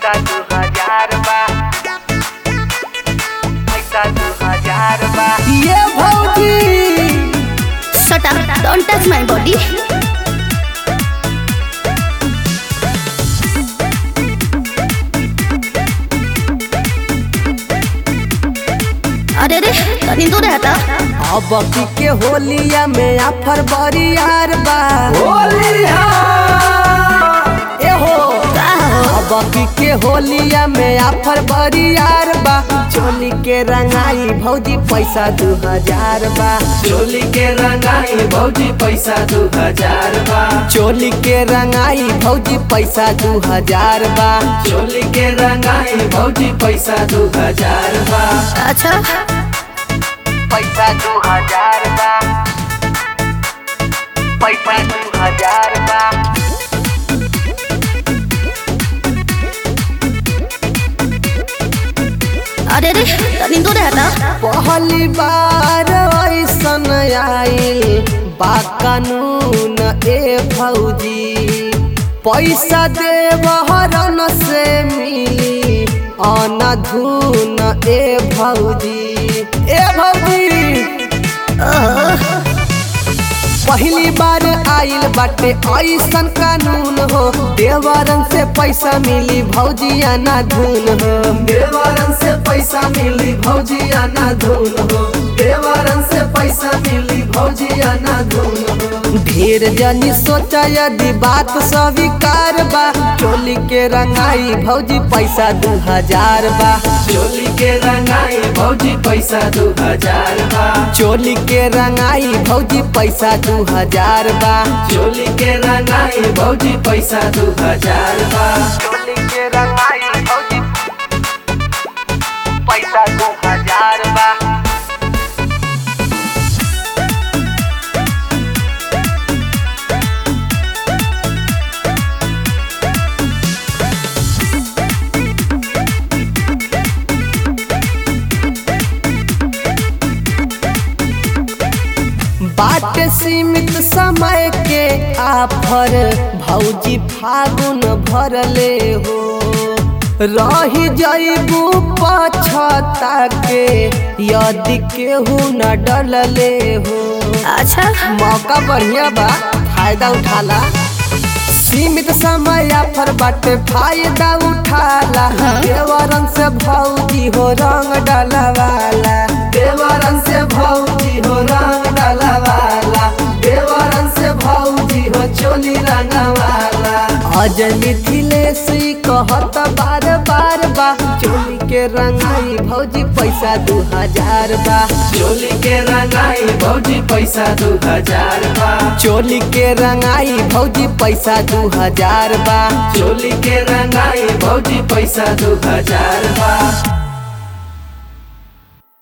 पैसा दू हजार बा पैसा दू हजार बा ये भौजी Shut up. Don't touch my body. अरे रे तनी दूर रहता अब की के होलिया में आफर बरियार बा ए हो का हो अब की के होलिया में आफर बरियार बा चोली के रंगाई भौजी पैसा दू हजार बा चोली के रंगाई भौजी पैसा दू हजार बा चोली के रंगाई भौजी पैसा दू हजार बा चोली के रंगाई भौजी पैसा दू हजार बा अच्छा पैसा दू हजार बा पैसा दू हजार बा अरे रे तनी दूर रहता पहली बार ऐसन आइल बा कानून ए भौजी पैसा देवहरन से मिली अनधुन ए भौजी ए भौजी पहली बार आइल बाटे ऐसन कानून हो देवरन से पैसा मिली भौजी अनधुन हो देवरन से पैसा मिली भौजी आना धून हो देवरन से पैसा मिली भौजी आना धून हो ढेर जनी सोचा यदि बात स्वीकार बा चोली के रंगाई भौजी पैसा दू हजार बा चोली के रंगाई भौजी पैसा दू हजार बा चोली के रंगाई भौजी पैसा दू हजार बा चोली के रंगाई भौजी पैसा दू हजार बा चोली के रंगाई भौजी पैसा दू हजार बा बाट सीमित समय के आफर भौजी फागुन भरले हो रही जैबू पछता के यदि केहू न डलले हो अच्छा मौका बढ़िया बा फायदा उठाला सीमित समय आफर बाटे फायदा उठाला देवरन से भौजी हो रंग डलवाला देवरन से भौजी हो रंग डालवाला देवरन से भौजी हो चोली रंगवाला अजय मिथिलेश ई कहत बार बार बा चोली के रंगाई भौजी पैसा दू हजार बा चोली के रंगाई भौजी पैसा दू हजार बा चोली के रंगाई भौजी पैसा दू हजार बा चोली के रंगाई भौजी पैसा दू हजार बा